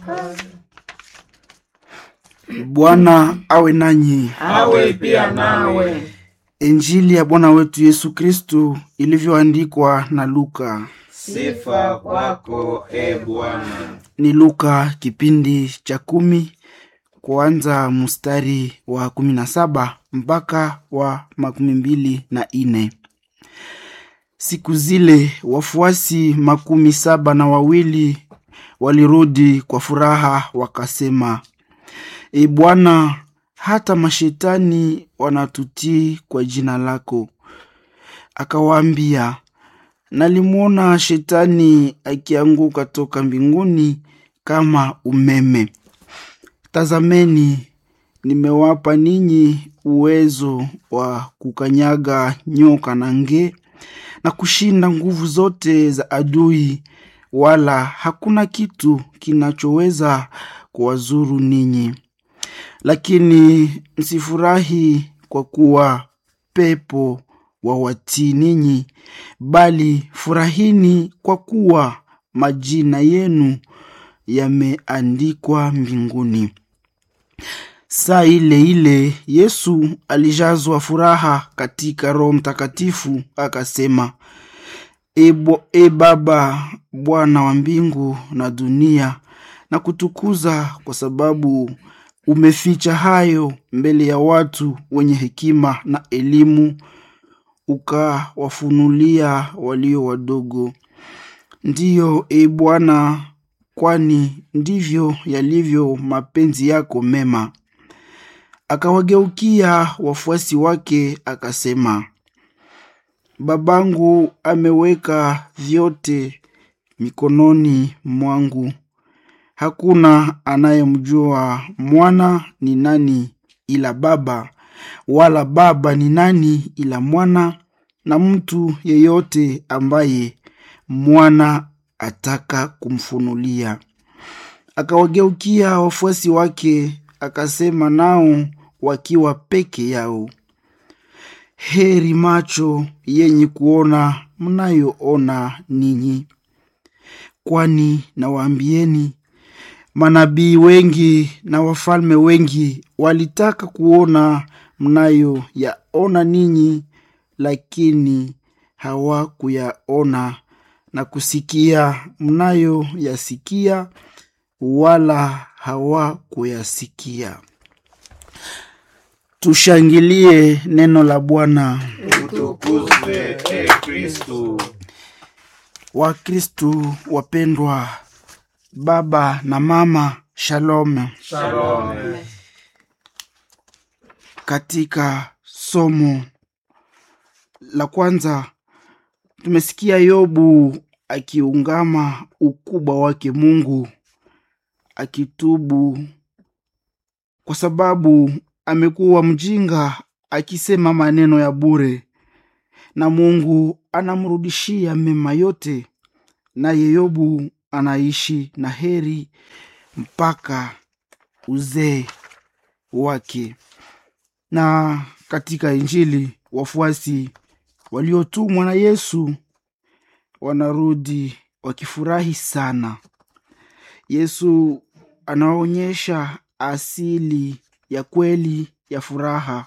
Bwana awe nanyi. awe pia nawe. Injili ya Bwana wetu Yesu Kristu ilivyoandikwa na Luka. Sifa kwako e Bwana. Ni Luka kipindi cha kumi kuanza mstari wa kumi na saba mpaka wa makumi mbili na ine. Siku zile wafuasi makumi saba na wawili walirudi kwa furaha wakasema, E Bwana, hata mashetani wanatutii kwa jina lako. Akawaambia, nalimwona shetani akianguka toka mbinguni kama umeme. Tazameni, nimewapa ninyi uwezo wa kukanyaga nyoka na nge na kushinda nguvu zote za adui, wala hakuna kitu kinachoweza kuwazuru ninyi. Lakini msifurahi kwa kuwa pepo wawatii ninyi, bali furahini kwa kuwa majina yenu yameandikwa mbinguni. Saa ile ile Yesu alijazwa furaha katika Roho Mtakatifu, akasema, E, bo, e Baba, Bwana wa mbingu na dunia, na kutukuza kwa sababu umeficha hayo mbele ya watu wenye hekima na elimu, ukawafunulia walio wadogo. Ndiyo, e Bwana, kwani ndivyo yalivyo mapenzi yako mema. Akawageukia wafuasi wake akasema, Babangu ameweka vyote mikononi mwangu. Hakuna anayemjua mwana ni nani ila Baba, wala Baba ni nani ila mwana, na mtu yeyote ambaye mwana ataka kumfunulia. Akawageukia wafuasi wake akasema nao wakiwa peke yao, heri macho yenye kuona mnayoona ninyi, kwani nawaambieni manabii wengi na wafalme wengi walitaka kuona mnayo yaona ninyi, lakini hawakuyaona, na kusikia mnayo yasikia, wala hawakuyasikia. Tushangilie neno la Bwana. Utukuzwe e Kristu. Wakristu wapendwa, baba na mama, shalom. Shalom. Katika somo la kwanza tumesikia Yobu akiungama ukubwa wake Mungu, akitubu kwa sababu amekuwa mjinga, akisema maneno ya bure, na Mungu anamrudishia mema yote, naye Yobu anaishi na heri mpaka uzee wake. Na katika Injili wafuasi waliotumwa na Yesu wanarudi wakifurahi sana. Yesu anaonyesha asili ya kweli ya furaha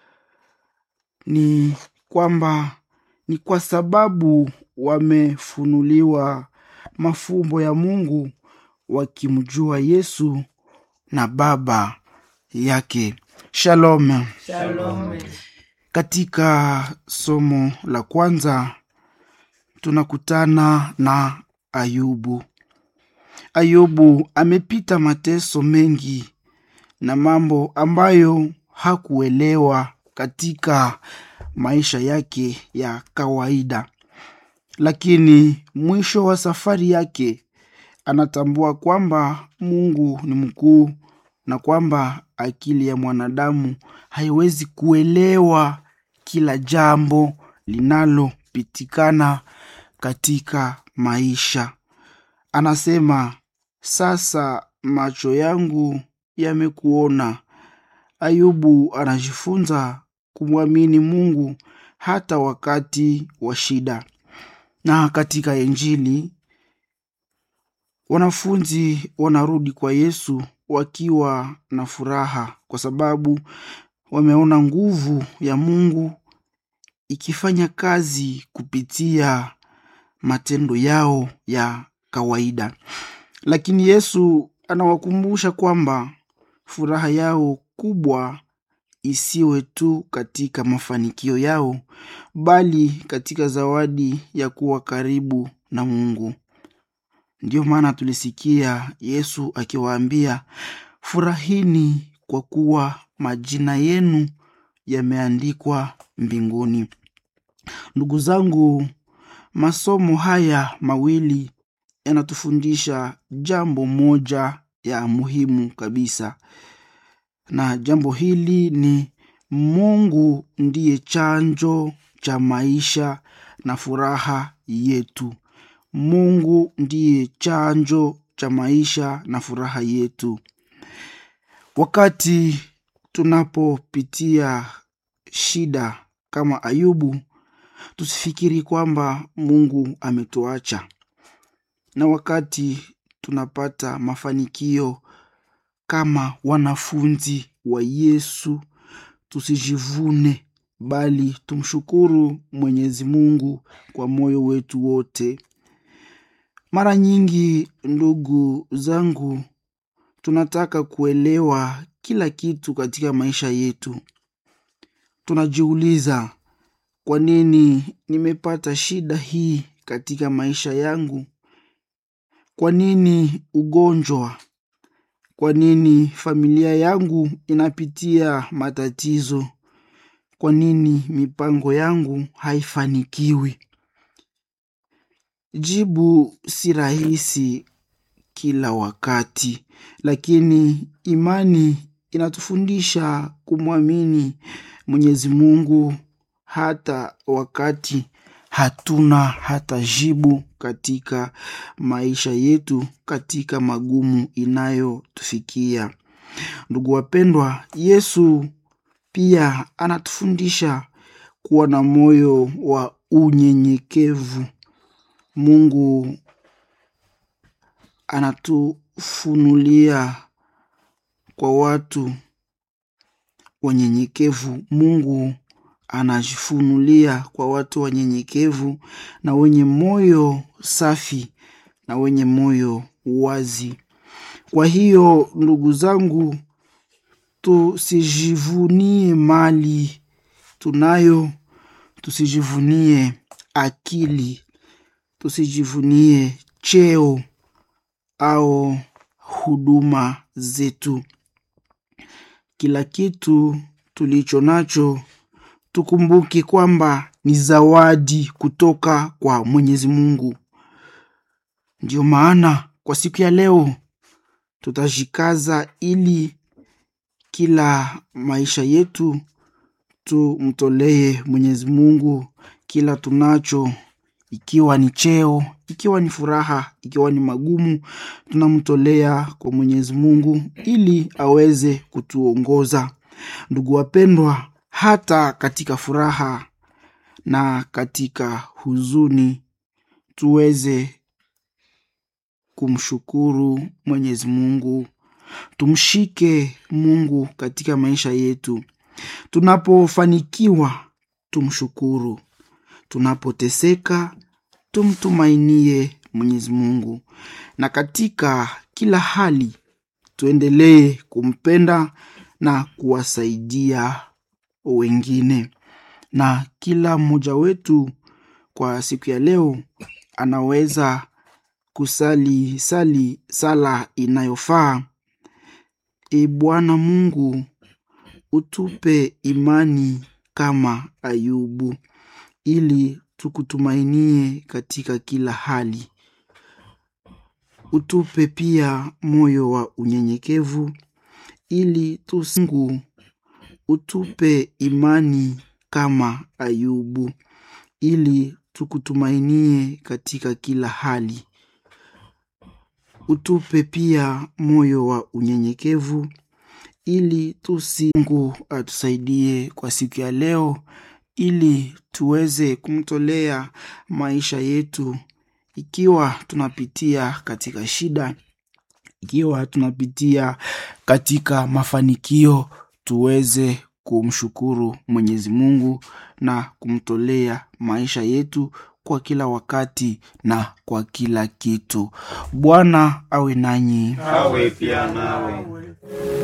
ni kwamba ni kwa sababu wamefunuliwa mafumbo ya Mungu wakimjua Yesu na Baba yake. Shalom. Shalom. Katika somo la kwanza tunakutana na Ayubu. Ayubu amepita mateso mengi na mambo ambayo hakuelewa katika maisha yake ya kawaida, lakini mwisho wa safari yake anatambua kwamba Mungu ni mkuu na kwamba akili ya mwanadamu haiwezi kuelewa kila jambo linalopitikana katika maisha. Anasema, sasa macho yangu yamekuona. Ayubu anajifunza kumwamini Mungu hata wakati wa shida. Na katika Injili wanafunzi wanarudi kwa Yesu wakiwa na furaha kwa sababu wameona nguvu ya Mungu ikifanya kazi kupitia matendo yao ya kawaida. Lakini Yesu anawakumbusha kwamba furaha yao kubwa isiwe tu katika mafanikio yao, bali katika zawadi ya kuwa karibu na Mungu. Ndiyo maana tulisikia Yesu akiwaambia, furahini kwa kuwa majina yenu yameandikwa mbinguni. Ndugu zangu, masomo haya mawili yanatufundisha jambo moja ya muhimu kabisa, na jambo hili ni Mungu ndiye chanjo cha maisha na furaha yetu. Mungu ndiye chanjo cha maisha na furaha yetu. Wakati tunapopitia shida kama Ayubu, tusifikiri kwamba Mungu ametuacha. Na wakati tunapata mafanikio kama wanafunzi wa Yesu, tusijivune bali tumshukuru Mwenyezi Mungu kwa moyo wetu wote. Mara nyingi, ndugu zangu, tunataka kuelewa kila kitu katika maisha yetu. Tunajiuliza, kwa nini nimepata shida hii katika maisha yangu? Kwa nini ugonjwa? Kwa nini familia yangu inapitia matatizo? Kwa nini mipango yangu haifanikiwi? Jibu si rahisi kila wakati, lakini imani inatufundisha kumwamini Mwenyezi Mungu hata wakati hatuna hata jibu katika maisha yetu, katika magumu inayotufikia. Ndugu wapendwa, Yesu pia anatufundisha kuwa na moyo wa unyenyekevu. Mungu anatufunulia kwa watu wanyenyekevu. Mungu anajifunulia kwa watu wanyenyekevu na wenye moyo safi na wenye moyo wazi. Kwa hiyo ndugu zangu, tusijivunie mali tunayo, tusijivunie akili, tusijivunie cheo au huduma zetu. Kila kitu tulicho nacho tukumbuke kwamba ni zawadi kutoka kwa Mwenyezi Mungu. Ndiyo maana kwa siku ya leo tutajikaza ili kila maisha yetu tumtolee Mwenyezi Mungu kila tunacho, ikiwa ni cheo, ikiwa ni furaha, ikiwa ni magumu, tunamtolea kwa Mwenyezi Mungu ili aweze kutuongoza. Ndugu wapendwa, hata katika furaha na katika huzuni tuweze kumshukuru Mwenyezi Mungu. Tumshike Mungu katika maisha yetu. Tunapofanikiwa tumshukuru, tunapoteseka tumtumainie Mwenyezi Mungu, na katika kila hali tuendelee kumpenda na kuwasaidia wengine. Na kila mmoja wetu kwa siku ya leo anaweza kusali sali sala inayofaa: E Bwana Mungu, utupe imani kama Ayubu, ili tukutumainie katika kila hali. Utupe pia moyo wa unyenyekevu, ili tusingu. Utupe imani kama Ayubu, ili tukutumainie katika kila hali. Utupe pia moyo wa unyenyekevu ili tusi. Mungu atusaidie kwa siku ya leo, ili tuweze kumtolea maisha yetu ikiwa tunapitia katika shida ikiwa tunapitia katika mafanikio tuweze kumshukuru mwenyezi mungu na kumtolea maisha yetu kwa kila wakati na kwa kila kitu bwana awe nanyi awe pia nawe